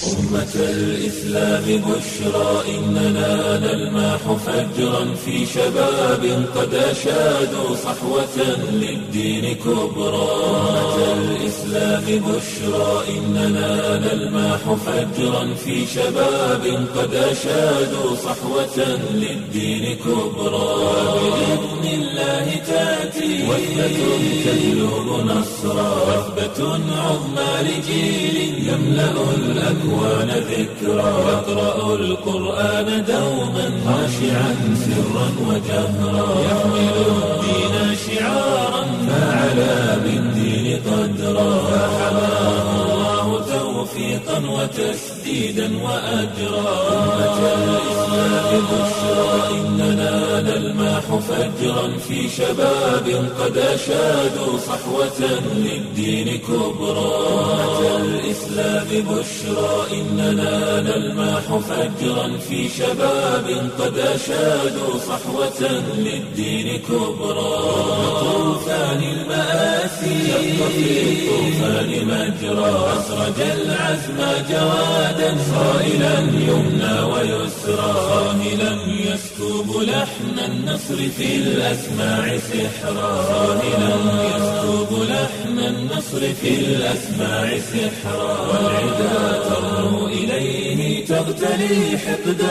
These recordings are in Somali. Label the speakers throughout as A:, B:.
A: أمة الإسلام بشرى إننا نلمح فجرا في شباب قد أشادوا صحوة للدين كبرى أمة الإسلام بشرى إننا نلمح فجرا في شباب قد أشادوا صحوة للدين كبرى بإذن الله تأتي وثبة تجلب نصرا وثبة عظمى لجيل يملأ الأكوان ذكرا يقرأ القرآن دوما خاشعا سرا وجهرا يحمل الدين شعارا فعلى بالدين قدرا فحماه الله توفيقا وتسديدا وأجرا أمة الإسلام بشرى إننا نلمح فجرا في شباب قد أشادوا صحوة للدين كبرى أمة الإسلام بشرى إننا نلمح فجرا في شباب قد أشادوا صحوة للدين كبرى طوفان المآسي شق في الطوفان مجرى أسرج العزم جوادا صائلا يمنى ويسرى صاهلا يسكب لحن النصر في الأسماع سحرا صاهلا يسكب لحن النصر في الأسماع سحرا والعدا ترنو إليه تغتلي حقدا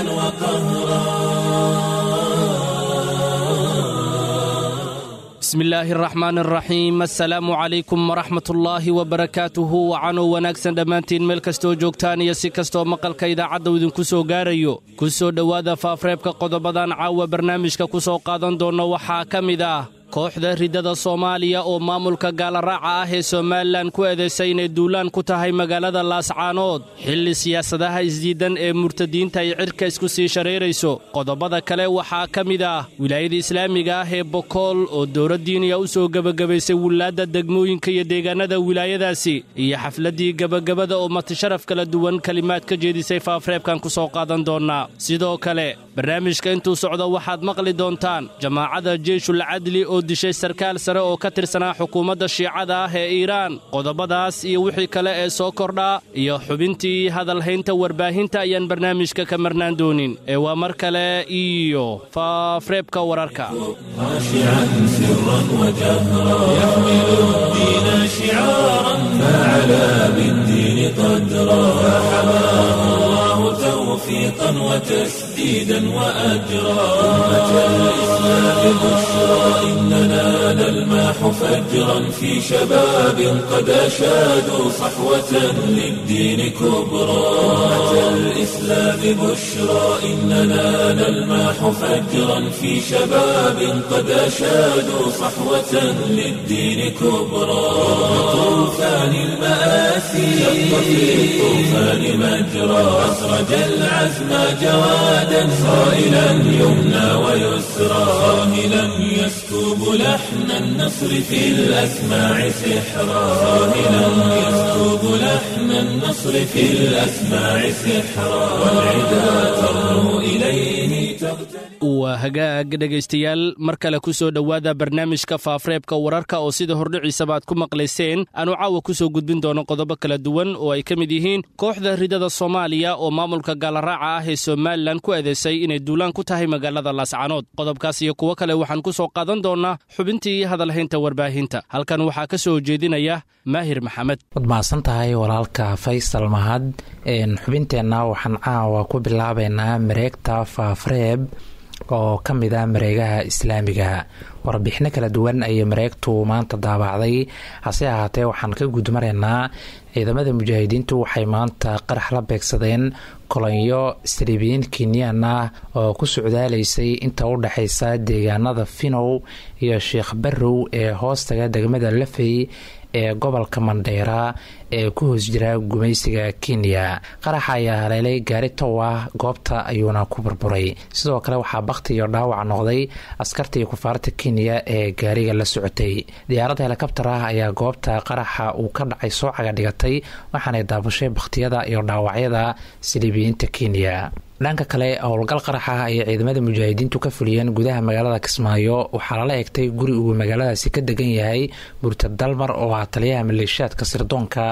A: وقهرا
B: bismillaahi araxmaan araxiim assalaamu calaykum waraxmatullaahi wabarakaatuhu wacanow wanaagsan dhammaantiin meel kastoo joogtaan iyo si kastoo maqalka idaacadda idinku soo gaarayo ku soo dhowaada faafreebka qodobadan caawa barnaamijka ku soo qaadan doonna waxaa ka mid ah kooxda riddada soomaaliya oo maamulka gaalaraaca ah ee somalilan ku eedaysay inay duulaan ku tahay magaalada laascaanood xilli siyaasadaha isdiiddan ee murtadiinta ay cidhka isku sii shareerayso qodobada kale waxaa ka mid ah wilaayada islaamiga ah ee bokool oo dowladdiiniya u soo gebagabaysay wilaadda degmooyinka iyo deegaannada wilaayadaasi iyo xafladdii gebagabada oo matisharaf kala duwan kelimaad ka jeedisay faafreebkan ku soo qaadan doonnaa sidoo kale barnaamijka intuu socdo waxaad maqli doontaan jamaacadda jeyshul cadli oo dishay sarkaal sare oo ka tirsanaa xukuumadda shiicada ah ee iiraan qodobadaas iyo wixii kale ee soo kordhaa iyo xubintii hadalhaynta warbaahinta ayaan barnaamijka ka marnaan doonin ee waa mar kale iyo faafreebka wararka
A: خاشعا سرا وجهرا يحمل الدين شعارا فعلى بالدين قدرا فحماه الله توفيقا وتسديدا وأجرا أمة الإسلام بشرى إننا نلمح فجرا في شباب قد أشادوا صحوة للدين كبرى أمة الإسلام بشرى إننا نلمح فجرا في شباب قد أشادوا صحوة للدين كبرى طوفان المآسي شق في الطوفان مجرى أسرج العزم جوادا صائلا يمنى ويسرى صاهلا يسكب لحن النصر في الأسماع سحرا صاهلا يسكب لحن النصر في الأسماع سحرا والعدا ترنو إليه تغتني
B: waa hagaag dhegaystayaal mar kale ku soo dhowaada barnaamijka faafreebka wararka oo sida hordhiciisaba aad ku maqlayseen aanu caawa ku soo gudbin doono qodobo kala duwan oo ay ka mid yihiin kooxda ridada soomaaliya oo maamulka gaalaraaca ah ee somalilan ku eedaysay inay duulaan ku tahay magaalada laascaanood qodobkaas iyo kuwo kale waxaan ku soo qaadan doonnaa xubintii hadalhaynta warbaahinta halkan waxaa ka soo jeedinaya maahir maxamed
C: waad mahadsan tahay walaalka faysal mahad xubinteenna waxaan caawa ku bilaabeynaa mareegta faafreeb oo ka mid ah mareegaha islaamiga warbixino kala duwan ayay mareegtu maanta daabacday hase ahaatee waxaan ka gudmaraynaa ciidamada mujaahidiintu waxay maanta qarax la beegsadeen kolonyo saliibiyiin kenyan ah oo ku socdaalaysay inta u dhexaysa deegaanada finow iyo sheekh barrow ee hoostaga degmada lafey ee gobolka mandheera ee ku hoos jira gumaysiga kenya qaraxa ayaa haleelay gaari tow ah goobta ayuuna ku burburay sidoo kale waxaa bakti iyo dhaawac noqday askartii kufaarta kenya ee gaariga la socotay diyaaradda helikabtar ah ayaa goobta qaraxa uu ka dhacay soo caga dhigatay waxaanay daabushay bakhtiyada iyo dhaawacyada saliibiyiinta kenya dhanka kale howlgal qarax ah ayay ciidamada mujaahidiintu ka fuliyeen gudaha magaalada kismaayo waxaa lala egtay guri uu magaaladaasi ka degan yahay murtad dalmar oo ah taliyaha maleeshiyaadka sirdoonka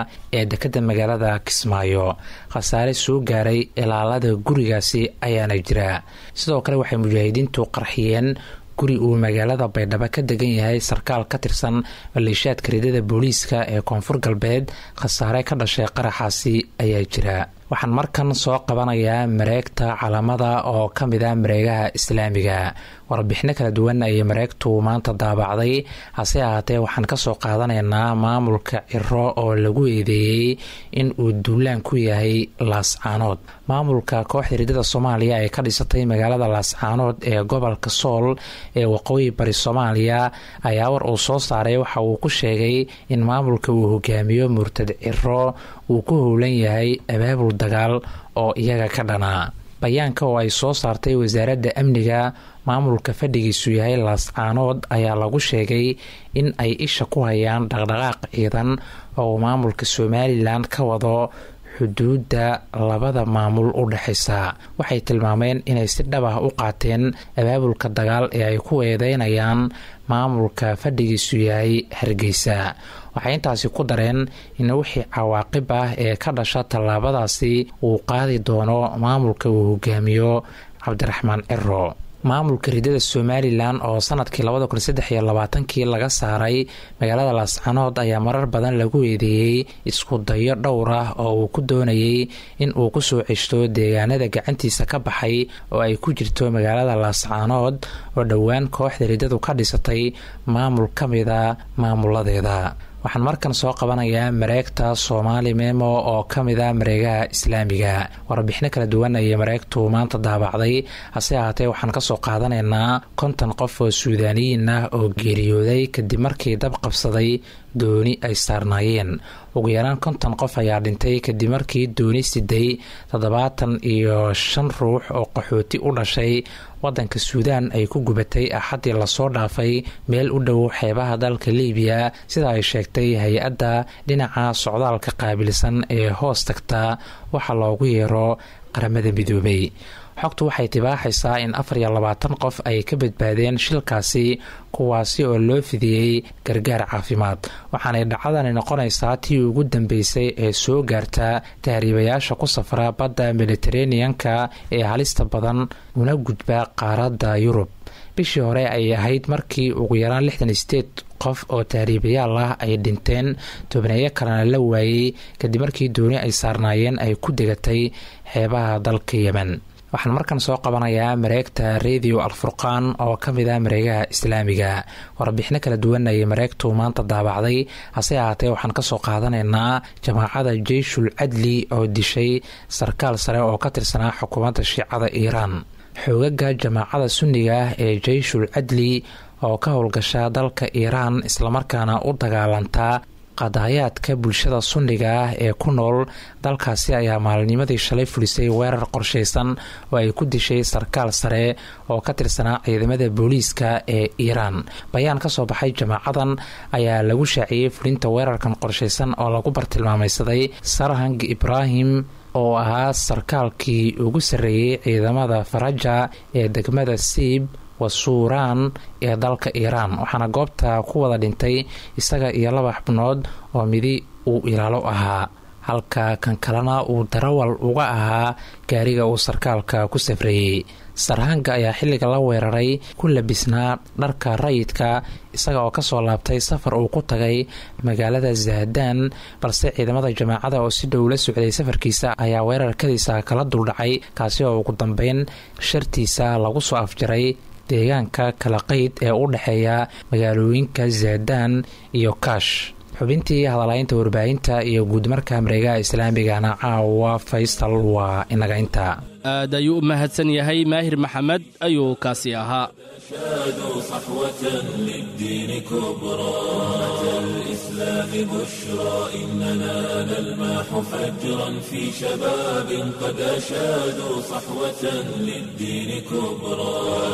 C: ee dekadda magaalada kismaayo khasaare soo gaaray ilaalada gurigaasi ayaana jira sidoo kale waxay mujaahidiintu qarxiyeen guri uu magaalada baydhabo ka degan yahay sarkaal ka tirsan maleeshiyaadka ridada booliiska ee koonfur galbeed khasaare ka dhashay qaraxaasi ayaa jira waxaan markan soo qabanayaa mareegta calamada oo ka mid ah mareegaha islaamiga warbixino kala duwan ayay mareegtu maanta daabacday hase ahaatee waxaan kasoo qaadanaynaa maamulka ciro oo lagu eedeeyey in uu duulaan ku yahay laascaanood maamulka kooxda ridada soomaaliya ee ka dhisatay magaalada laascaanood ee gobolka sool ee waqooyi bari soomaaliya ayaa war uu soo saaray waxa uu ku sheegay in maamulka uu hogaamiyo murtad ciro uu ku howlan yahay abaabul dagaal oo iyaga ka dhanaa bayaanka oo ay soo saartay wasaaradda amniga maamulka fadhigiisu yahay laascaanood ayaa lagu sheegay in ay isha ku hayaan dhaqdhaqaaq ciidan oo maamulka somalilan ka wado xuduudda labada maamul u dhexaysa waxay tilmaameen inay si dhab ah u qaateen abaabulka dagaal ee ay ku eedeynayaan maamulka fadhigiisu yahay hargeysa waxay intaasi ku dareen in wixii cawaaqib ah ee ka dhasha tallaabadaasi uu qaadi doono maamulka uu hogaamiyo cabdiraxmaan ciro maamulka ridada somalilan oo sanadkii labada kun saddex iyo labaatankii laga saaray magaalada laascanood ayaa marar badan lagu eedeeyey isku dayo dhowr ah oo uu ku doonayay in uu ku soo ceshto deegaanada gacantiisa ka baxay oo ay ku jirto magaalada laascanood oo dhowaan kooxda ridadu ka dhisatay maamul ka mida maamuladeeda waxaan markan soo qabanayaa mareegta soomaali memo oo ka mid a mareegaha islaamiga warbixino kala duwan ayay mareegtu maanta daabacday hase ahaatee waxaan kasoo qaadanaynaa konton qof oo suudaaniyiin ah oo geeriyooday kadib markii dab qabsaday dooni ay saarnaayeen ugu yaraan konton qof ayaa dhintay kadib markii dooni siday toddobaatan iyo shan ruux oo qaxooti u dhashay wadanka suudaan ay ku gubatay axaddii lasoo dhaafay meel u dhow xeebaha dalka liibiya sida ay sheegtay hay-adda dhinaca socdaalka qaabilsan ee hoos tagta waxa loogu yeero qaramada midoobay xogtu waxay tibaaxaysaa in afar iyo labaatan qof ay ka badbaadeen shilkaasi kuwaasi oo loo fidiyey gargaar caafimaad waxaanay dhacdani noqonaysaa tii ugu dambeysay ee soo gaarta tahriibayaasha ku safra badda mediteraneanka ee halista badan una gudba qaaradda yurub bishii hore ay ahayd markii ugu yaraan lixdan sideed qof oo tahriibayaal ah ay dhinteen tobneeyo kalena la waayey kadib markii dooni ay saarnaayeen ay ku degatay xeebaha dalka yemen waxaan markan soo qabanayaa mareegta radio alfurqaan oo ka mid ah mareegaha islaamiga warbixino kala duwan ayay mareegtu maanta daabacday hase ahaatee waxaan kasoo qaadanaynaa jamaacada jeyshul cadli oo dishay sarkaal sare oo ka tirsanaa xukuumadda shiicada iiraan xoogaga jamaacada sunniga ah ee jeyshul cadli oo ka howlgasha dalka iiraan islamarkaana u dagaalantaa qadaayaadka bulshada sunniga ah ee ku nool dalkaasi ayaa maalinimadii shalay fulisay weerar qorshaysan oo ay ku dishay sarkaal sare oo ka tirsanaa ciidamada booliiska ee iiraan bayaan ka soo baxay jamaacadan ayaa lagu shaaciyey fulinta weerarkan qorshaysan oo lagu bartilmaamaysaday sarhang ibraahim oo ahaa sarkaalkii ugu sarreeyey ciidamada faraja ee degmada siib wasuuraan ee dalka iiraan waxaana goobta ku wada dhintay isaga iyo laba xubnood oo midi uu ilaalo ahaa halka kan kalena uu darawal uga ahaa gaariga uu sarkaalka ku safreeyey sarhanga ayaa xilliga la weeraray ku labisnaa dharka rayidka isaga oo kasoo laabtay safar uu ku tagay magaalada zahdaan balse ciidamada jamaacada oo si dhow la socday safarkiisa ayaa weerarkadiisa kala duldhacay kaasi oo ugu dambeyn shartiisa lagu soo afjaray deegaanka kala qeyd ee u dhexeeya magaalooyinka zahdaan iyo kaash xubintii hadalaynta warbaahinta iyo guudmarka mareegaha islaamigana caawa faysal waa inaga inta
B: aad ayuu u mahadsan yahay maahir maxamed ayuu kaasi ahaa
A: شادوا صحوة للدين كبرى أتى الإسلام بشرى إننا نلمح فجرا في شباب قد أشادوا صحوة للدين كبرى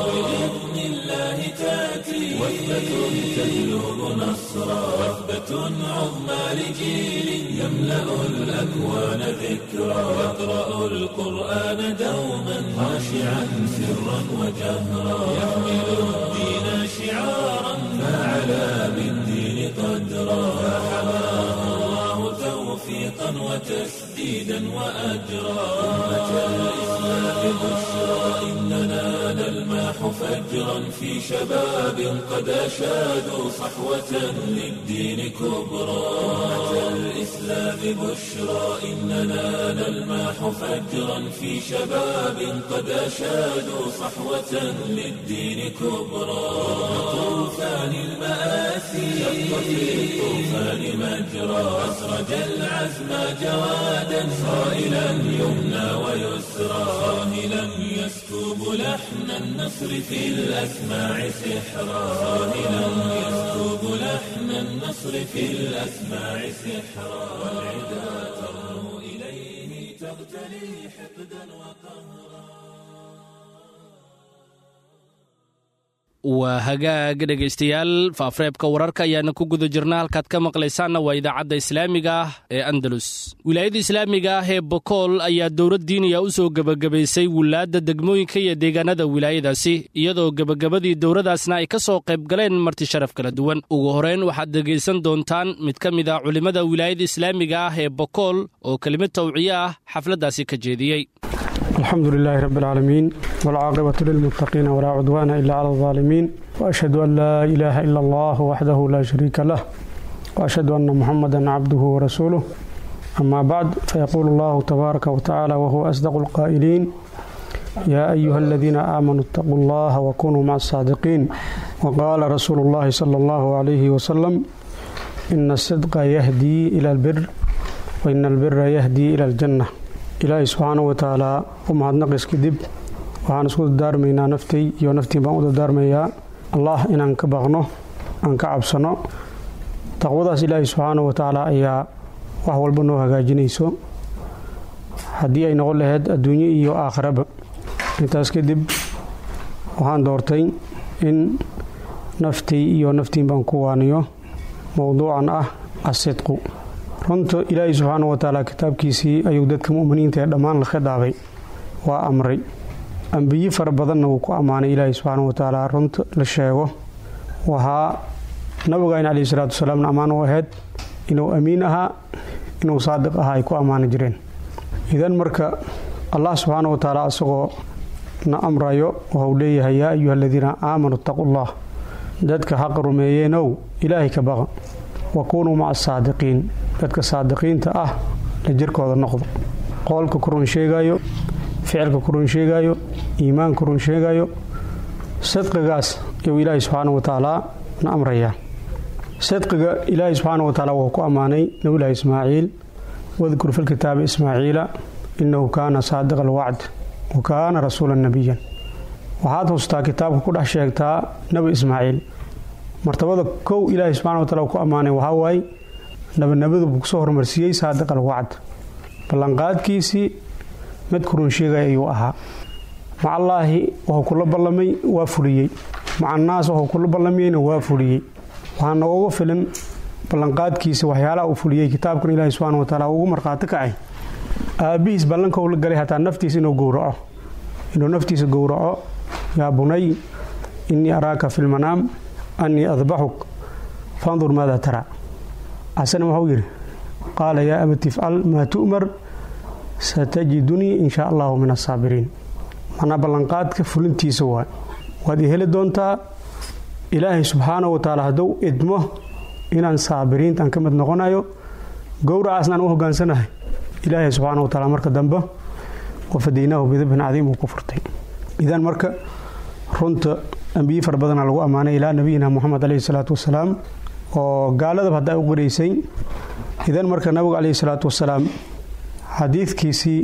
A: بإذن الله تأتي وثبة تجلب نصرا وثبة عظمى لجيل يملأ الأكوان ذكرى يقرأ القرآن دوما خاشعا سرا وجهرا يحمل الدين شعارا فعلى بالدين قدرا فحماه الله توفيقا رزقا وتسديدا وأجرا أمة الإسلام بشرى إننا نلمح فجرا في شباب قد أشادوا صحوة للدين كبرى أمة الإسلام بشرى إننا نلمح فجرا في شباب قد أشادوا صحوة للدين كبرى طوفان المآسي شق في الطوفان مجرى أسرج العزم جوادا صائلا يمنى ويسرى صاهلا يسكب لحن النصر في الأسماع سحرا صاهلا يسكب لحن النصر في الأسماع سحرا والعدا ترنو إليه تغتلي حقدا وقهرا
B: waa hagaag dhegaystayaal faafreebka wararka ayaana ku guda jirna halkaad ka maqlaysaanna waa idaacadda islaamiga ah ee andalus wilaayada islaamiga ah ee bokool ayaa dowlad diiniya u soo gebagabaysay wilaadda degmooyinka iyo deegaanada wilaayadaasi iyadoo gebagabadii dowladaasna ay ka soo qayb galeen marti sharaf kala duwan ugu horeyn waxaad dhegaysan doontaan mid ka mid ah culimmada wilaayada islaamiga ah ee bokool oo kelimad tawciye ah xafladdaasi ka jeediyey
D: الحمد لله رب العالمين والعاقبة للمتقين ولا عدوان إلا على الظالمين وأشهد أن لا إله إلا الله وحده لا شريك له وأشهد أن محمدا عبده ورسوله أما بعد فيقول الله تبارك وتعالى وهو أصدق القائلين يا أيها الذين آمنوا اتقوا الله وكونوا مع الصادقين وقال رسول الله صلى الله عليه وسلم إن الصدق يهدي إلى البر وإن البر يهدي إلى الجنة ilaahay subxaana wa tacaalaa u mahadnaqis kadib waxaan isku dardaarmaynaa naftay iyo naftiin baan u dardaarmayaa allah inaan ka baqno aan ka cabsano taqwadaas ilaahay subxaana wa tacaala ayaa wax walba noo hagaajinayso haddii ay noqon lahayd adduunyo iyo aakhiraba intaas kadib waxaan doortay in naftii iyo naftiin baan ku waaniyo mowduucan ah asidqu runta ilaahay subxaana wa tacaala kitaabkiisii ayuu dadka mu'miniinta ee dhammaan la khidaabay waa amray ambiye fara badanna wuu ku ammaanay ilaahay subxaana wa tacaala runta la sheego waxaa nabigayn caleyhi salaatu wasalaamna ammaan u ahayd inuu amiin ahaa inuu saadiq ahaa ay ku ammaani jireen idan marka allah subxaana wa tacaala isagoo na amrayo waxuu leeyahay yaa ayuha aladiina aamanuu itaqullah dadka xaqa rumeeyeenow ilaahay ka baqa wakunuu maca asaadiqiin dadka saadiqiinta ah la jirkooda noqdo qoolka ku run sheegayo ficilka ku run sheegayo iimaanka run sheegayo sidqigaas ayuu ilaahay subxaana wa tacaalaa na amrayaa sidqiga ilaahay subxaana wa tacaala wuxuu ku ammaanay nabilahi ismaaciil wadkur fi lkitaabi ismaaciila innahu kaana saadiqa alwacd wa kaana rasuula nabiyan waxaad hustaa kitaabka ku dhex sheegtaa nebi ismaaciil martabada kow ilaahay subxana wa taala ku ammaanay waxaa waaye nabinimadu buu kusoo hormarsiiyey saadiq alwacd ballanqaadkiisii mid kurun sheegay ayuu ahaa macallaahi wuxuu kula ballamay waa fuliyey macannaas wuxuu kula ballamayeyna waa fuliyey waxaa nooga filan ballanqaadkiisa waxyaalaha uu fuliyey kitaabkan ilaahi subxana wa taala ugu markhaati kacay aabbihiis ballankou la galay hataa naftiisa inuu gowraco inuu naftiisa gowraco yaa bunay innii araaka fi lmanaam annii adbaxuk fandur maada tara xasana wuxuu yidhi qaala yaa abati ifcal maa tu'mar satajidunii in shaa allahu min asaabiriin manaa ballanqaadka fulintiisa waa waad i heli doontaa ilaahay subxaana wa tacaala hadduu idmo inaan saabiriintaan ka mid noqonayo gowracaasnaan u hogaansanahay ilaahay subxaana wa taala marka dambe wafadaynaahu bidabhin cadiim uu ku furtay idan marka runta ambiye fara badana lagu ammaanay ilaa nabiyina moxamed caleyhi salaatu wasalaam oo gaaladaba haddaa u qiraysay idan marka nabigu caleyhi salaatu wasalaam xadiidkiisii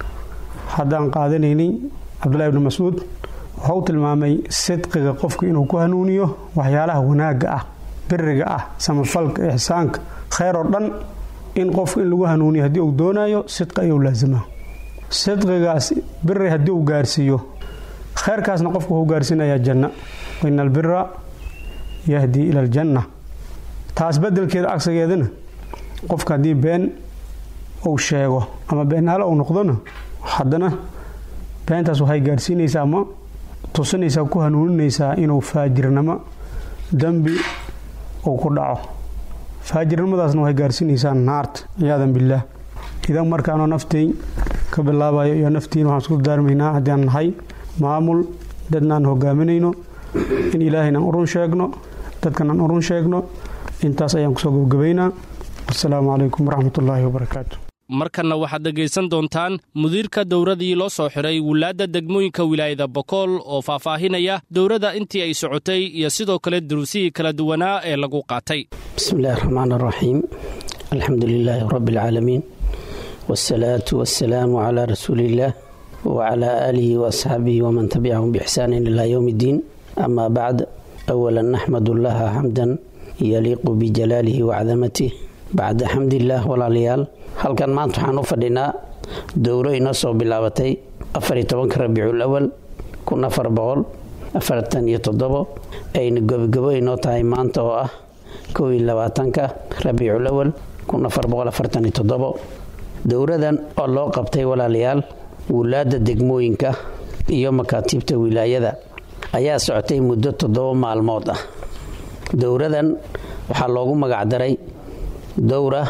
D: haddaan qaadanaynay cabdullahi ibni mascuud wuxuu tilmaamay sidqiga qofku inuu ku hanuuniyo waxyaalaha wanaagga ah biriga ah samafalka ixsaanka kheyr oo dhan in qofku in lagu hanuuniyo haddii uu doonayo sidqi ayuu laasimaa sidqigaas biri haddii uu gaarsiiyo kheyrkaasna qofku wuxuu gaarsiinayaa janna waina albira yahdii ila aljanna taas bedelkeeda cagsigeedana qofka haddii been uu sheego ama beenaalo uu noqdona haddana beentaas waxay gaarsiinaysaa ama tusinaysaa ku hanuuninaysaa inuu faajirnimo dembi uu ku dhaco faajirnimadaasna waxay gaarsiinaysaa naarta ciyaadan billaah idan markaanoo nafteyn ka bilaabayo iyo naftiin waxaan isku daarmaynaa haddii aan nahay maamul dadnaan hogaaminayno in ilaahaynan urun sheegno dadkanaan urun sheegno intaas ayaan kusoo gabagabaynaa wasalaamu calaykum waraxmatullaahi wabarakaatu
B: markanna waxaad dhegaysan doontaan mudiirka dowradii loo soo xidhay wilaadda degmooyinka wilaayada bokool oo faahfaahinaya dowladda intii ay socotay iyo sidoo kale duruusihii kala duwanaa ee lagu qaatay
E: bismillahi raxmaan araxiim alxamdu lilaahi rabbi alcaalamiin wsalaatu wasalaamu calaa rasuuliillaah wacalaa aalihi waasxaabihi waman tabicahum biixsaanin ilaa yowm iddiin amaa bacd awalan naxmadu llaha xamdan yaliiqu bijalaalihi wacdamatih bacda xamdillaah walaalayaal halkan maanta waxaan u fadhinaa dowro inoo soo bilaabatay afariyo tobanka rabiicul awal kun afar boqol afartan iyo toddobo ayna gobogabo inoo tahay maanta oo ah kow iyo labaatanka rabiicul awal kun afar boqol afartan iyo toddobo dowradan oo loo qabtay walaalayaal wulaadda degmooyinka iyo makaatiibta wilaayada ayaa socotay muddo toddoba maalmood ah dowradan waxaa loogu magacdaray dowra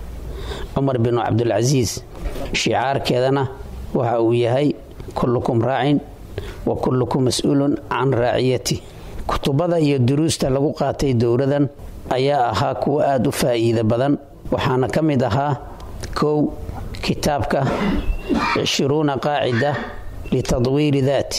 E: cumar binu cabdulcasiis shicaarkeedana waxa uu yahay kullukum raacin wa kullukum mas-uulun can raaciyati kutubada iyo duruusta lagu qaatay dowradan ayaa ahaa kuwo aada u faa'iida badan waxaana ka mid ahaa kow kitaabka cishruuna qaacida litadwiiri daat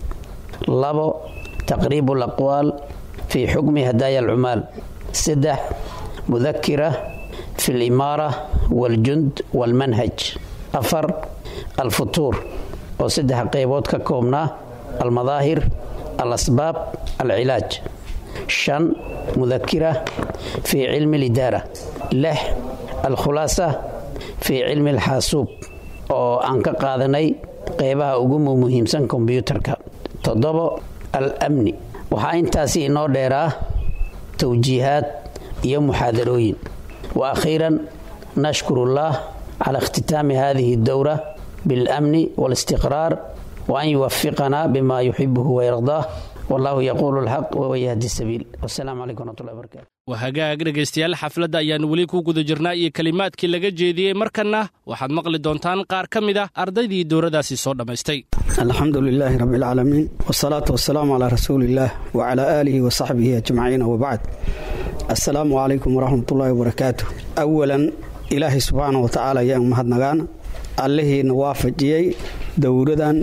E: labo taqriibu alaqwaal fii xukmi hadaaya alcumaal saddex mudakira fi alimaara waاljund wاlmanhaj afar alfutuur oo saddex qaybood ka koobnaa almadaahir alasbaab alcilaaj shan mudakira fii cilmi alidaara lix alkhulaasa fii cilmi alxaasuub oo aan ka qaadanay qeybaha ugu muhiimsan kombyuutarka toddobo al-amni waxaa intaasi inoo dheeraa towjiihaad iyo muxaadarooyin wa akhiiran nashkuru ullah cala ikhtitaami hadihi اdowra biاlamni wاlistiqraar waan yuwafiqana bima yuxibuhu wayardaah wallahu yaquulu اlxaq wahuwa yahdi sabiil wasalaamu calaykum wraxmatullahi barakaatu
B: waa hagaag dhegaystayaal xafladda ayaannu weli ku guda jirnaa iyo kelimaadkii laga jeediyey markanna waxaad maqli doontaan qaar ka mid ah ardaydii dowradaasi soo dhammaystay
F: alxamdu lilaahi rabbi alcaalamiin wsalaatu wasalaamu calaa rasuuliillaah wacalaa aalihi wa saxbihi ajmaciin wabacd assalaamu calaykum waraxmatullaahi wabarakaatu awalan ilaahay subxaana wa tacaala ayaan mahadnagaana allihiina waafajiyey dowradan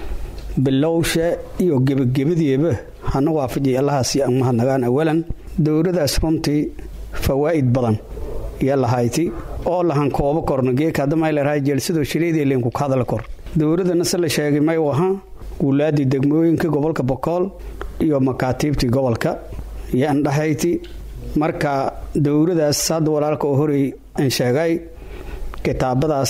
F: bilowsha iyo gebagabadiiba hana waafajiyay allahaasi aan mahadnagaan awalan dowradaas runtii fawaa'id badan iyo lahayti oo lahan koobo korno geekadamaylarhay jeelsadoo shireedeelenku ka hadla kor dowladana se la sheegay may u ahaa wulaadii degmooyinka gobolka bokool iyo makaatiibtii gobolka iyo andhahayti marka dowladaas hadda walaalka oo horey aan sheegay kitaabadaas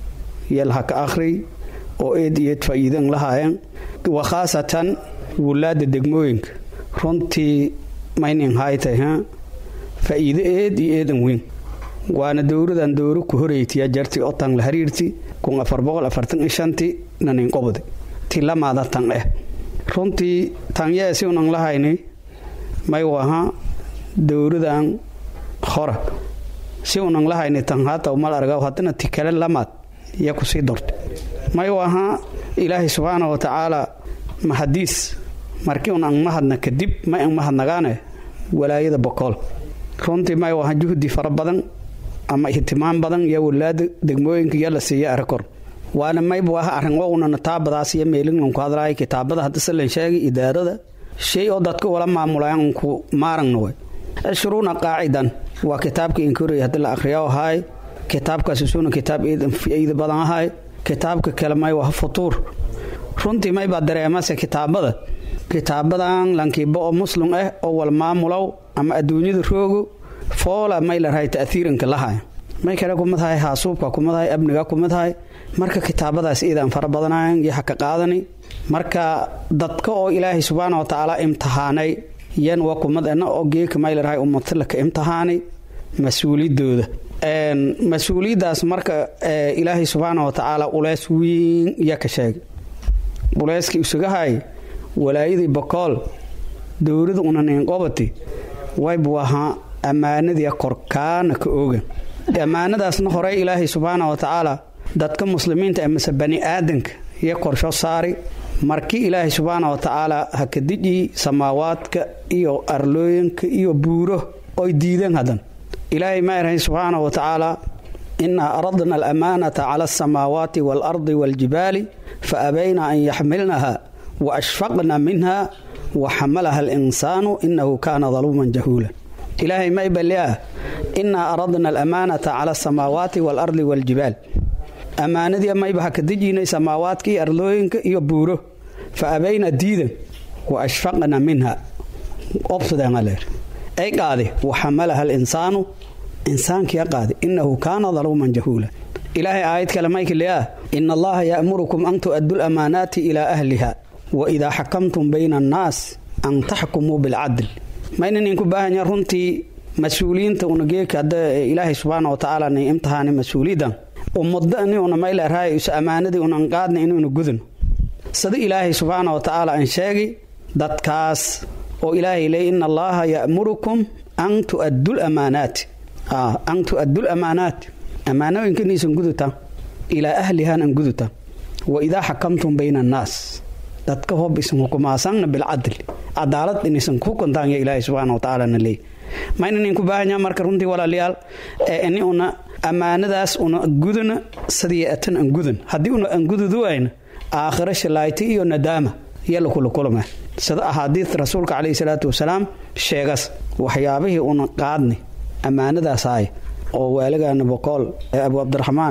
F: iyo laha ka akhri oo eed iyo eed faa'iidan lahaayeen wa khaasatan wulaada degmooyinka runtii maynin haytay ha faa'iido eed iyo eedan weyn waana dowladan dowro ku horeytiya jarti otan la hariirti kun afar boqol afartan iyo shanti nanin qobdi ti lamaada tan eh runtii tanyee si unan lahayni may waha dowladan hora si unan lahayni tan hata umal arga haddana ti kale lamaad iya kusii dorta may waha ilaahay subxaana wa tacaala mahadiis markii un an mahadna kadib may an mahadnagaane walaayada bokool runtii may waha juhdi fara badan ama ihtimaam badan iyo walaada degmooyinka iyo la siiya arakor waana mayb waha arrin ounana taabadaas iyo meelinlanku hadlaay kitaabada haddase lan sheegay idaarada shay oo dadka wala maamulayan unku maarangna way ashruuna qaacidan waa kitaabka inkorey haddi la akhriya ahaay kitaabkaas isuna kitaab eida badan ahaay kitaabka kale may waha futuur runtii maybaa dareemase kitaabada kitaabadan lankiiba oo muslim ah oo wal maamulow ama adduunyada roogo foola may larahay ta'hiiranka lahay may kale kumadahay haasuubka kumadahay amniga kumadahay marka kitaabadaas iidaan fara badanayan iyo haka qaadani marka dadka oo ilaahay subxaana wa tacaala imtixaanay yan waa kumadana oo geeka may larahay umatalaka imtixaani mas-uuliyadooda mas-uuliyaddaas marka ilaahay subxaana wa tacaala uleys weyn iya ka sheegay uleyskii isugahay walaayadii bokool dowlada unaninqobati waybu ahaa ammaanadii korkaana ka oogan ammaanadaasna horey ilaahay subxaana wa tacaala dadka muslimiinta ee mase bani aadanka iyo qorsho saari markii ilaahay subxaana wa tacaala ha ka dijii samaawaadka iyo arlooyinka iyo buuro oy diideen haddan ilaahay ma erahay subxaana wa tacaala inaa aradna alamaanata cala alsamaawaati waalardi waaljibaali fa abayna an yaxmilnaha wa ashfaqna minha wa xamalaha alinsaanu inahu kaana daluuman jahuula ilaahay may balliah inaa aradna alamaanata cala asamaawaati waalardi waaljibaal ammaanadii mayba ha ka dejiinay samaawaadka iyo arlooyinka iyo buuro fa abayna diidan wa ashfaqna minha obsadeenaleer ay qaade wa xamalaha alinsaanu insaankiia qaade inahu kaana daluuman jahuula ilaahay aayad kale maykiliah ina allaha ya'murukum an tu'addu lamaanaati ilaa ahliha wa idaa xakamtum bayna annaas an taxkumuu bilcadl maynan inku baahanya runtii mas-uuliyiinta una geeka hadda ilaahay subxaana wa tacaala nay imtixaani mas-uuliyadan ummadani una mayleerahay isu ammaanadii unan qaadna inuuna gudano sida ilaahay subxaana wa tacaala an sheegi dadkaas oo ilaahay leey ina allaha ya'murukum an tu'addu lamaanaati an tu'addu lamaanaat ammaanooyinkaniisan gudutaan ilaa ahlihaan an gudutaan wa idaa xakamtum bayna annaas dadka hob isan hukumaasanna bilcadl cadaalad inaysan ku kontaan ya ilaahay subxaana wa tacaala na leey maynan inku baahanya marka runtii walaalayaal ee ini una ammaanadaas una gudana sidii atan an gudan haddii una an gududuwayna aakhiro shalayti iyo nadaama yalla kula kulma sida axaadiid rasuulka caleyhi salaatu wasalaam sheegas waxyaabihii una qaadni ammaanadaas ahay oo waaligaana boqool ee abu cabdiraxmaan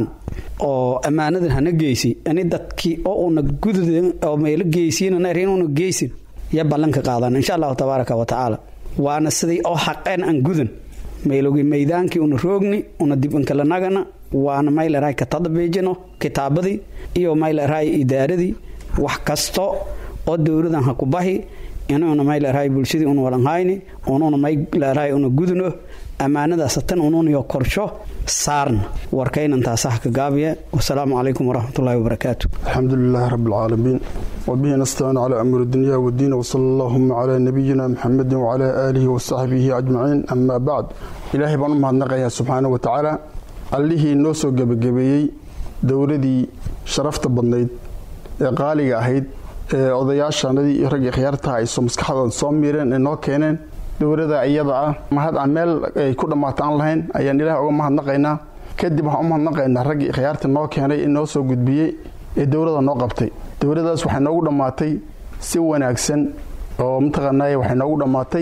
F: oo ammaanadan hana geysi ini dadkii oo una gudud oo meelo geysiinana erin una geysin ya ballanka qaadan insha allahu tabaaraka wa tacaala waana sidii oo xaqeen an gudan meelogi maydaankii una roogni una dib inkalanagana waana mayleray ka tadbiijino kitaabadii iyo mayleray idaaradii wax kasto oo dowladan ha ku bahi inuuna mayleray bulshadii una walanhayni ununa mayleray una gudno ammaanadaas tan ununiyo korsho saarna warkaynantaasaha ka gaabiya wasalaamu calaykum waraxmatullahi wabarakaatu
G: alxamdu lilaahi rabi alcaalamiin wabihi nastaciin calaa amri dunya wadiin wsala allahuma calaa nabiyina muxamedin wacalaa aalihi wasaxbihi ajmaciin amaa bacd ilaahay baan u mahadnaqayaa subxaana wa tacaala allihii noo soo gebagabeeyey dowladii sharafta badnayd ee qaaliga ahayd ee odayaashanadii iyo raggii khiyaartaha ay maskaxdooda soo miireen ee noo keeneen dowlada iyada ah mahad aan meel ay ku dhammaata aan lahayn ayaan ilaah uga mahadnaqaynaa kadib waxaan u mahadnaqaynaa raggii khiyaarta noo keenay ee noo soo gudbiyey ee dowlada noo qabtay dowladaas waxay noogu dhammaatay si wanaagsan oo mataqaanay waxay noogu dhammaatay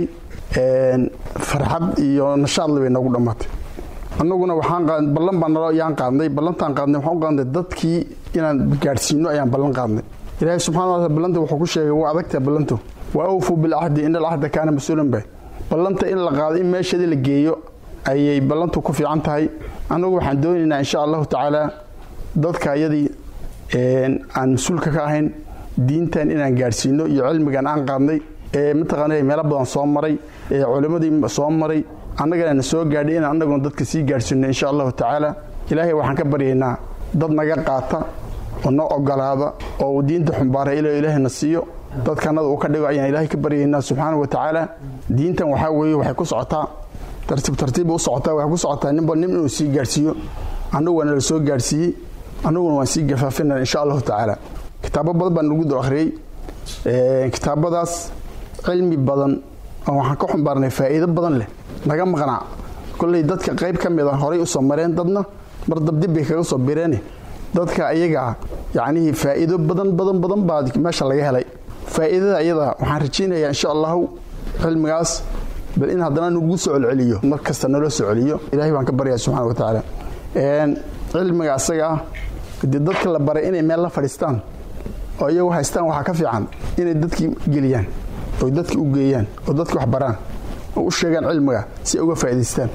G: farxad iyo nashaadle bay noogu dhammaatay annaguna waxaan ballan baan nalo yaan qaadnay ballantaan qaadnay waxaan u qaadnay dadkii inaan gaadhsiino ayaan ballan qaadnay ilaahay subxana wa taala ballanta wuxuu ku sheegay waa adagtaha ballantu wa awfuu bilcahdi ina alcahda kaana mas-uulan bay ballanta in la qaado in meeshadii la geeyo ayay ballantu ku fiican tahay annagu waxaan doonaynaa insha allahu tacaala dadka iyadii aan mas-uulka ka ahayn diintan inaan gaadhsiino iyo cilmigan aan qaadnay ee mataqaana meelo badan soo maray ee culimmadii soo maray annagana na soo gaadhay inaan annaguna dadka sii gaadhsiino insha allahu tacaala ilaahay waxaan ka baryaynaa dad naga qaata oo noo ogolaada oo diinta xumbaara ilo ilaahayna siiyo dadkanada uu ka dhigo ayaan ilaahay ka baryaynaa subxaana wa tacaala diintan waxaa weeye waxay ku socotaa tartiib tartiibba u socotaa waxay ku socotaa ninba nin inuu sii gaadhsiiyo annagu waana la soo gaadhsiiyey annaguna waan sii gafaafina insha allahu tacaala kitaabo badan baan nagu do akhriyey kitaabadaas cilmi badan oo waxaan ka xumbaarnay faa'iido badan leh naga maqnaa kolley dadka qayb ka mid a horay u soo mareen dadna mar dabdib bay kaga soo bireene dadka iyagaa yacnihii faa'iido badan badan badan baa meesha laga helay faa'iidada iyada waxaan rajaynayaa insha allahu cilmigaas bal in haddana nagu soo celceliyo mar kasta naloo soo celiyo ilahay baan ka baryaa subxana wa tacaala cilmiga asaga ah dee dadka la baray inay meel la fadhiistaan oo iyagu haystaan waxaa ka fiican inay dadkii geliyaan oy dadki u geeyaan oo dadki wax baraan oo u sheegaan cilmiga si ay uga faa'idaystaan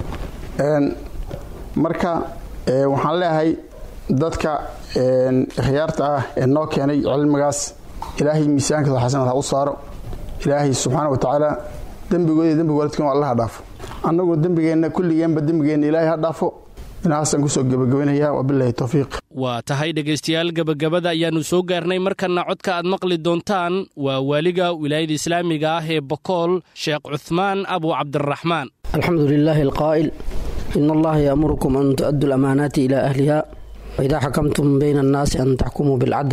G: marka waxaan leeyahay dadka khiyaarta ah ee noo keenay cilmigaas ilaahay miisaankooda xasanad ha u saaro ilaahay subxaana wa tacaala dembigooda dembiga waladkan allaha dhaafo annaguna dembigeenna kulligeenba dembigeenna ilaahay ha dhaafo inahaasaan kusoo gebagabaynayaa wabilahi towfiiq
B: waa tahay dhegaystayaal gebagabada ayaannu soo gaarnay markanna codka aad maqli doontaan waa waaliga wilaayada islaamiga ah ee bokool sheekh cuhmaan abu cabdiraxmaan
E: alxamdu lilaahi alqaa'il in allaha yaamurukum an tu-addu lamaanaati ilaa ahliha waidaa xakamtum bayna annaasi an taxkumuu bilcadl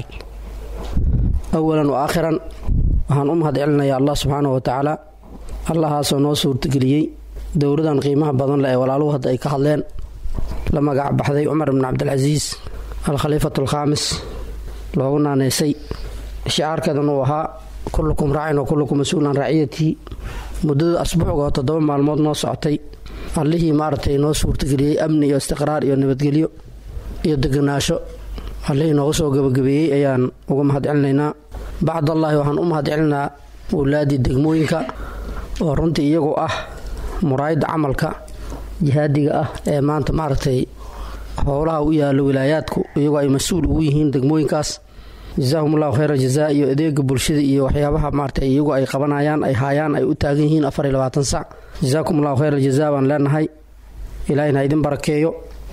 E: awalan wa aakhiran waxaan u mahad celinayaa allah subxaanahu wa tacaala allahaasoo noo suurtageliyey dowladan qiimaha badan leh ee walaaluhu hadda ay ka hadleen la magac baxday cumar bn cabdilcasiis alkhaliifatu alkhaamis loogu naaneysay shicaarkeedan uu ahaa kullukum raacin wa kullukum mas-uulan raaciyatii muddada asbuucga oo toddoba maalmood noo socotay allihii maaragtay noo suurtageliyey amni iyo istiqraar iyo nabadgelyo iyo deganaasho allihii nooga soo gabagabeeyey ayaan uga mahad celinaynaa bacdallaahi waxaan u mahad celinaa wulaadii degmooyinka oo runtii iyagu ah muraayadda camalka jihaadiga ah ee maanta maaragtay howlaha u yaalo wilaayaadku iyagoo ay mas-uul ugu yihiin degmooyinkaas jasaahum allahu khayra jazaa iyo adeega bulshada iyo waxyaabaha maarata iyagu ay qabanayaan ay haayaan ay u taagan yihiin afar iyo labaatan sac jasaakum allahu khayra jazaa baan leenahay ilaahina idin barakeeyo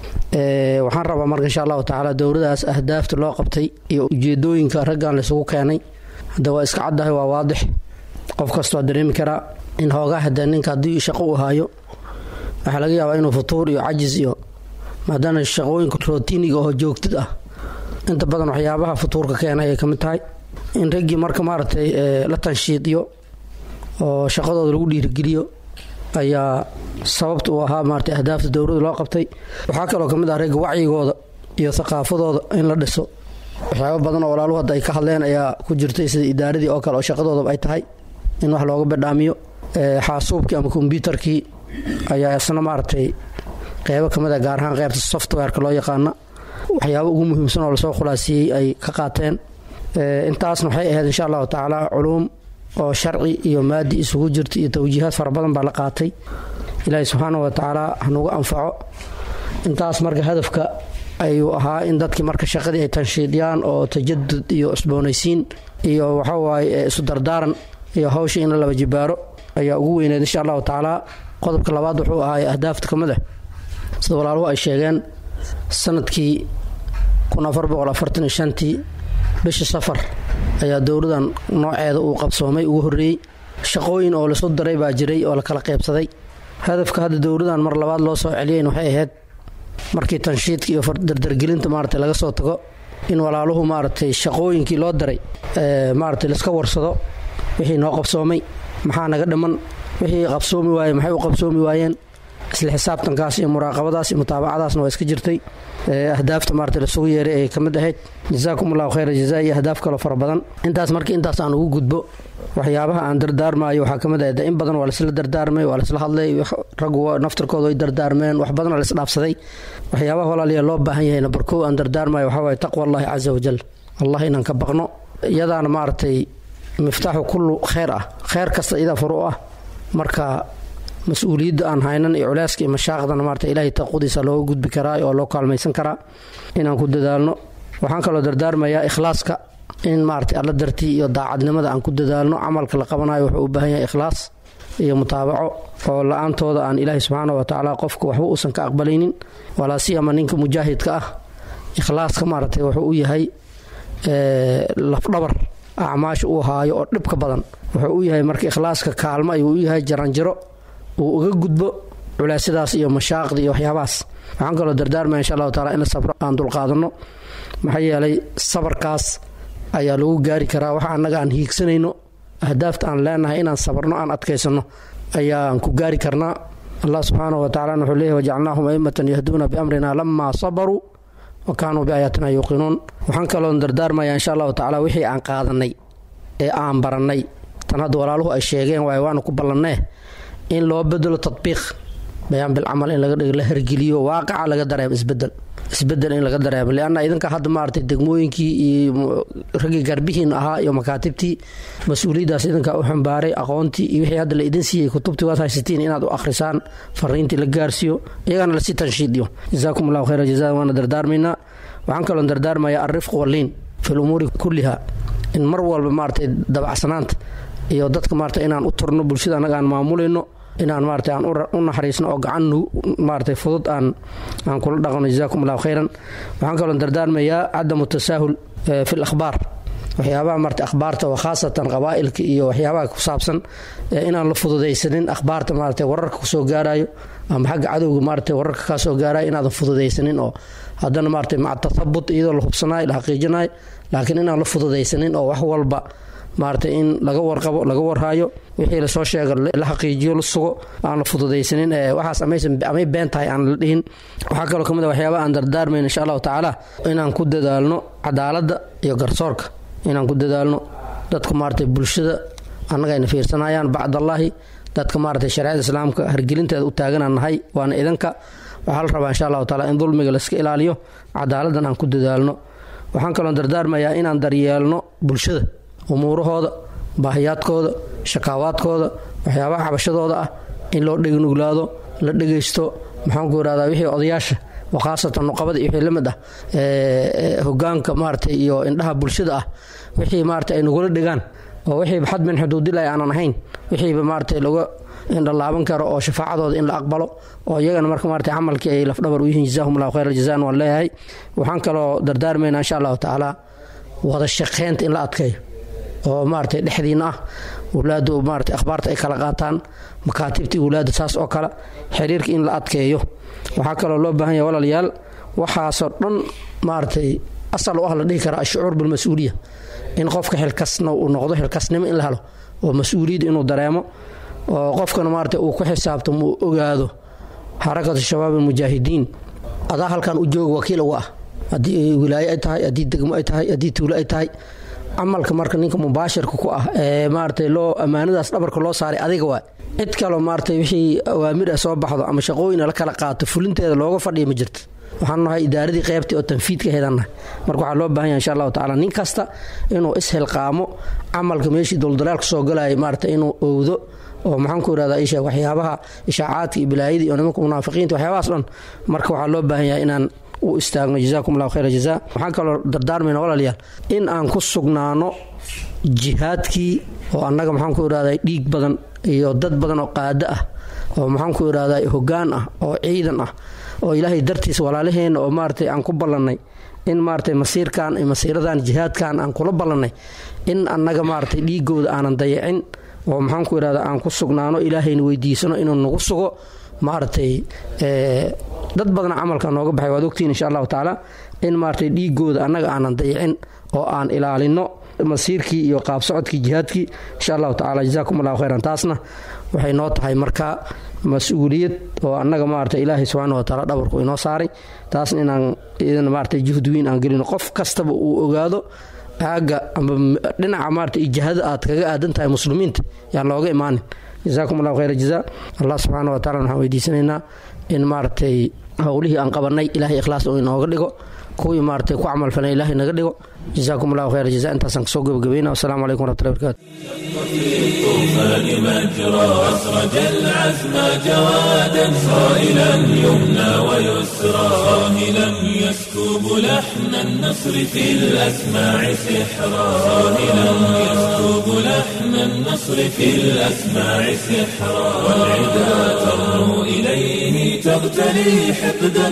E: waxaan rabaa marka insha allahu tacaala dowladaas ahdaafta loo qabtay iyo ujeedooyinka raggan laysugu keenay hadda waa iska caddahay waa waadix qof kastoo dareemi karaa in hoogaa hadee ninka haddii shaqo u haayo waxaa laga yaabaa inuu futuur iyo cajis iyo maadaana shaqooyinka rootiniga oo joogtid ah inta badan waxyaabaha futuurka keenay ay ka mid tahay in raggii marka maaragtay la tanshiidiyo oo shaqadooda lagu dhiirigeliyo ayaa sababta uu ahaa maarata ahdaafta dowlada loo qabtay waxaa kaloo ka mid ah ragga wacyigooda iyo thaqaafadooda in la dhiso waxyaaba badan oo walaaluhu hadda ay ka hadleen ayaa ku jirtay sida idaaradii oo kale oo shaqadoodaba ay tahay in wax looga badhaamiyo xaasuubkii ama kombyuutarkii ayaa isna maaragtay qeybo ka mid a gaar ahaan qeybta softwareka loo yaqaana waxyaaba ugu muhiimsan oo lasoo khulaasiyey ay ka qaateen intaasna waxay ahayd insha allahu tacaala culuum oo sharci iyo maadi isugu jirta iyo tawjiihaad fara badan baa la qaatay ilaahay subxaana wa tacaala hanugu anfaco intaas marka hadafka ayuu ahaa in dadkii marka shaqadii ay tanshiidiyaan oo tajadud iyo cusboonaysiin iyo waxawaaye isu dardaaran iyo hawsha in la laba jibaaro ayaa ugu weyneed insha allahu tacaala qodobka labaad wuxuu ahaay ahdaafta ka mid ah sida walaaluhu ay sheegeen sanadkii tii bishii safar ayaa dowladan nooceeda uu qabsoomay ugu horreeyey shaqooyin oo lasu daray baa jiray oo la kala qaybsaday hadafka hadda dowladan mar labaad loo soo celiyayn waxay ahayd markii tanshiidka iyo dardargelinta maarata laga soo tago in walaaluhu maaragtay shaqooyinkii loo daray maarata laiska warsado wixii noo qabsoomay maxaa naga dhiman wixii qabsoomi waaye maxay u qabsoomi waayeen isla xisaabtankaas iyo muraaqabadaas iyo mutaabacadaasna waa iska jirtay ahdaafta maarata lasugu yeeray ay ka mid ahayd jasaakum allahu khayra jazaa iyo ahdaaf kaloo fara badan intaas markii intaas aan ugu gudbo waxyaabaha aan dardaarmaayo waxaa ka mid ahayd in badan waa laisla dardaarmay waa laisla hadlay raggu naftarkooda ay dardaarmeen wax badan waa laisdhaafsaday waxyaabaha walaaliya loo baahan yahay nabarkow aan dardaarmayo waxaa waaye taqwa allahi casa wajal allah inaan ka baqno iyadaana maaragtay miftaaxu kullu kheyr ah kheyr kasta idaa furu ah marka mas-uuliyadda aan haynan iyo culeyska iyo mashaaqdana maarata ilaahay taqwadiisa looga gudbi karaa oo loo kaalmaysan karaa inaan ku dadaalno waxaan kaloo dardaarmayaa ikhlaaska in maarata alla dartii iyo daacadnimada aan ku dadaalno camalka la qabanayo wuxuu u baahan yahay ikhlaas iyo mutaabaco oo la-aantooda aan ilaahay subxaana wa tacaala qofka waxba uusan ka aqbalaynin walaa siyama ninka mujaahidka ah ikhlaaska maaragtay wuxuu u yahay lafdhabar acmaasha uu haayo oo dhibka badan wuxuu u yahay marka ikhlaaska kaalmo ayuu u yahay jaranjaro uu uga gudbo culeysyadaas iyo mashaaqda iyo waxyaabahaas waxaan kaloo dardaarmaya insha allahu taala in sabro aan dulqaadanno maxaa yeelay sabarkaas ayaa lagu gaari karaa waxa annaga aan hiigsanayno ahdaafta aan leenahay inaan sabarno aan adkaysanno ayaan ku gaari karnaa allah subxaanahu wa tacala wuxuu leeyahy wajacalnaahum aimatan yahduuna biamrina lamaa sabaruu wa kaanuu biaayaatina yuuqinuun waxaan kaloo dardaarmaya insha allahu tacala wixii aan qaadanay ee aan barannay tan hadda walaaluhu ay sheegeen waay waanu ku ballannee in loo bedelo tadbiiq bayaan bilcamal in la hergeliyo waaqaca laga dareemo isbedel isbedel in laga dareemo lianna idinka hadda maaragtay degmooyinkii iyo raggii garbihiin ahaa iyo makaatibtii mas-uuliyaddaas idinkaa u xambaaray aqoontii iyo wixii hadda la idin siiyey kutubtii waad haysatiin inaad u akhrisaan fariintii la gaarsiiyo iyagana lasii tanshiidiyo jazaakum allahu khayra jazaa waana dardaarmaynaa waxaan kaloo dardaarmayaa alrifq waliin fi lumuuri kulliha in mar walba maaragtay dabacsanaanta iyo dadka maarata inaan u turno bulshada annaga aan maamulayno inaan maarata aan u naxariisno oo gacan maarata fudud aan aan kula dhaqno jazaakum allahu khayran waxaan kaloo dardaarmayaa cadamu tasaahul fi lakhbaar waxyaabaha marta akhbaarta oo khaasatan qabaa'ilka iyo waxyaabaha ku saabsan inaan la fududaysanin akhbaarta maarata wararka kusoo gaarayo ama xagga cadowga maarata wararka kaa soo gaarayo inaadan fududaysanin oo haddana maarata maca tathabut iyadoo la hubsanayo la xaqiijinayo laakiin inaan la fududaysanin oo wax walba maarata in laga warqabo laga warhayo wixii lasoo sheega la xaqiijiyo la sugo aan la fududaysanin waxaas amay been tahay aan la dhihin waxaa kaloo kamid a waxyaaba aan dardaarmayn insha allahu tacaala inaan ku dadaalno cadaaladda iyo garsoorka inaan ku dadaalno dadka maarata bulshada annaga ayna fiirsanayaan bacdallaahi dadka maarata shareecada islaamka hargelinteeda u taaganaan nahay waana idanka waxaa la rabaa insha allahu taala in dulmiga layska ilaaliyo cadaaladdan aan ku dadaalno waxaan kaloo dardaarmayaa inaan daryeelno bulshada umuurahooda baahiyaadkooda shakaawaadkooda waxyaabaha cabashadooda ah in loo dhegnuglaado la dhegaysto maxaanku irahdaa wixii odayaasha oo khaasatan nuqabada iyo wixii la mid ah hogaanka maarata iyo indhaha bulshada ah wixii maarata ay nagula dhegaan oo wixiiba xad min xuduudilahi aanan ahayn wixiiba maarata laga indhalaaban karo oo shafaacadooda in la aqbalo oo iyagana marka maarata camalkii ay lafdhabar u yihiin jazahum allahu khayr aljazaan waan leeyahay waxaan kaloo dardaarmaynaa insha allahu tacaala wada shaqeynta in la adkeeyo oo maarata dhexdiina ah walaadu maarata akhbaarta ay kala qaataan makaatibtii walaada saas oo kale xiriirka in la adkeeyo waxaa kaloo loo baahan yahay walaalayaal waxaasoo dhan maaratay asal u ah la dhihi karaa ashucuur bilmas-uuliya in qofka xilkasna uu noqdo xilkasnimo in la helo oo mas-uuliyadda inuu dareemo oo qofkana maarata uu ku xisaabtamo uu ogaado xarakatu shabaab almujaahidiin adaa halkan u jooga wakiil uga ah haddii wilaayo ay tahay haddii degmo ay tahay haddii tuulo ay tahay camalka marka ninka mubaashirka ku ah ee maarata loo ammaanadaas dhabarka loo saaray adiga waay cid kaloo maarata wixii awaamir ah soo baxdo ama shaqooyina la kala qaato fulinteeda looga fadhiya ma jirto waxaan nahay idaaradii qeybtii oo tanfiidka hedannahay marka waxaa loo baahan yahay insha allahu tacala nin kasta inuu ishilqaamo camalka meeshii duldalaalka soo galaya maarata inuu owdo oo maxaanku irahdaa isha waxyaabaha ishaacaadka iyo bilaayadii iyo nimanka munaafiqiinta waxyaabahaas dhan marka waxaa loo baahan yahay inaan u istaagno jazakum allahu khayra jaza waxaan kaloo dardaarmayna walaalayaal in aan ku sugnaano jihaadkii oo annaga maxaanku irahdaa dhiig badan iyo dad badan oo qaado ah oo maxaanku irahdaa hogaan ah oo ciidan ah oo ilaahay dartiis walaalaheenna oo maaratay aan ku ballannay in maaratay masiirkan masiiradan jihaadkan aan kula ballannay in annaga maaratay dhiigooda aanan dayacin oo maxaanku irahda aan ku sugnaano ilaahayna weydiisano inuu nagu sugo maaratay dad badana camalka nooga baxay waad ogtiin insha allahu tacaala in maaratay dhiigooda annaga aanan dayacin oo aan ilaalino masiirkii iyo qaabsocodkii jihaadkii insha allahu tacala jazakum allahu khayran taasna waxay noo tahay marka mas-uuliyad oo annaga maarata ilaahay subxaana wa taala dhabarku inoo saaray taasna inaan idan maarata juhd weyn aan gelino qof kastaba uu ogaado aaga ama dhinaca maarata ijahada aad kaga aadan tahay muslimiinta yaan looga imaanin jazakum allahu khayra jaza allah subxaana wa tacala waxaan weydiisanaynaa in maaragtay howlihii aan qabanay ilahay ikhlaas oo inooga dhigo kuwii maaratay ku camal falan ilahay naga dhigo jazakum allahu khayra jaza intaasaan kasoo gabagabayna wassalamu calaykum waraxmatullahi barakatu
A: الطوفان مجرى أسرج العزم جوادا صائلا يمنى ويسرى صاهلا يسكب لحن النصر في الأسماع سحرا صاهلا يسكب لحن النصر في الأسماع سحرا والعدا ترنو إليه تغتلي حقدا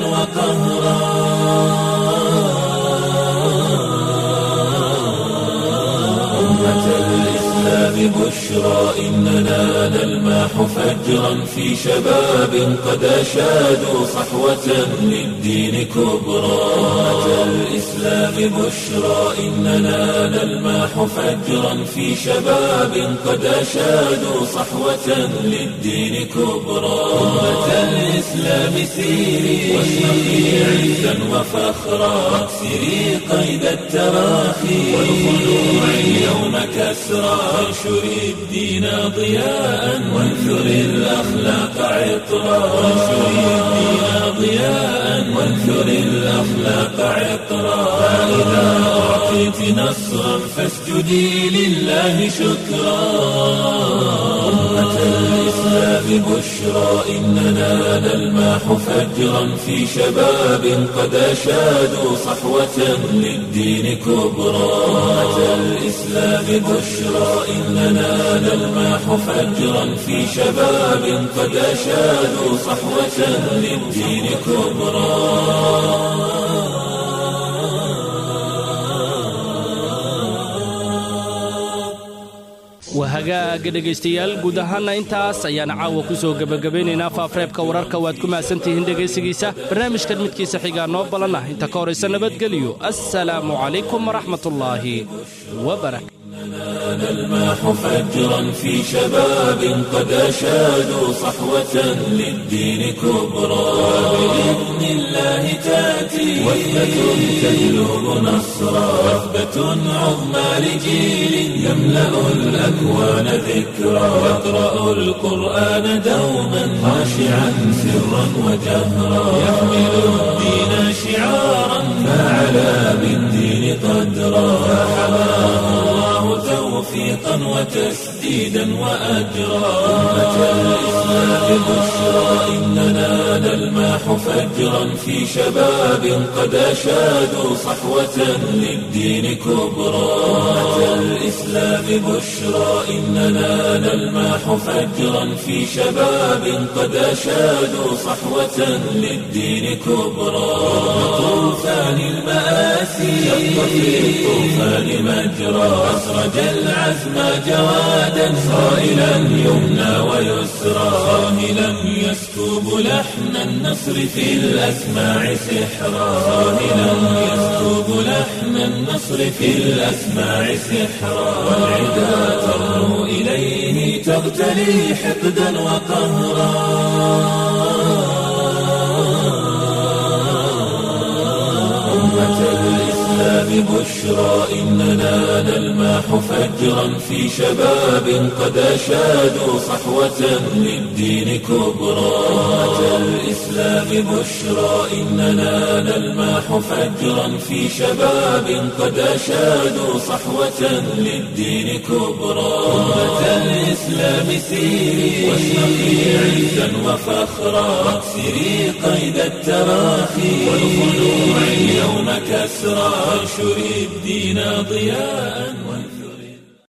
A: وقهرا أمة الإسلام بشرى إننا نلماح فجرا في شباب قد أشادوا صحوة للدين كبرى أمة الإسلام بشرى إننا نلماح فجرا في شباب قد أشادوا صحوة للدين كبرى أمة الإسلام سيري واشرقي عزا وفخرا واكسري قيد التراخي والخلوع اليوم كسرى وانشري الدين ضياء وانثري الأخلاق عطرا وانشري الدين ضياء وانثري الأخلاق عطرا فإذا أعطيت نصرا فاسجدي لله شكرا أمة الإسلام بشرى إننا نلماح فجرا في شباب قد أشادوا صحوة للدين كبرى أمة الإسلام بشرى إننا نلماح فجرا في شباب قد أشادوا صحوة للدين كبرى
B: wahagaaga dhegaystayaal guud ahaanna intaas ayaana caawa ku soo gebagabaynaynaa faafreebka wararka waad ku mahadsantihiin dhegaysigiisa barnaamijkan midkiisa xigaa noo balan ah inta ka horaysa nabadgelyo assalaamu calaykum waraxmatullaahi wabarakatu
A: نلماح فجرا في شباب قد أشادوا صحوة للدين كبرى بإذن الله تأتي وثبة تجلب نصرا وثبة عظمى لجيل يملأ الأكوان ذكرا يقرأ القرآن دوما خاشعا سرا وجهرا يحمل الدين شعارا فعلى بالدين قدرا فحماه الله توفيقا وتسديدا وأجرا أمة الإسلام بشرى إننا نلماح فجرا في شباب قد أشادوا صحوة للدين كبرى أمة الإسلام بشرى إننا نلماح فجرا في شباب قد أشادوا صحوة للدين كبرى طوفان المآسي شق في الطوفان مجرى أسرج العزم جوادا صائلا يمنى ويسرى صاهلا يسكب لحن النصر في الأسماع سحرا صاهلا يسكب لحن النصر في الأسماع سحرا والعدا ترنو إليه تغتلي حقدا وقهرا أمة الإسلام بشرى إننا نلماح فجرا في شباب قد أشادوا صحوة للدين كبرى أمة الإسلام بشرى إننا نلماح فجرا في شباب قد أشادوا صحوة للدين كبرى أمة الإسلام سيري واشرقي عزا وفخرا واكسري قيد التراخي والخلوع اليوم كسرى وانشري الدين ضياء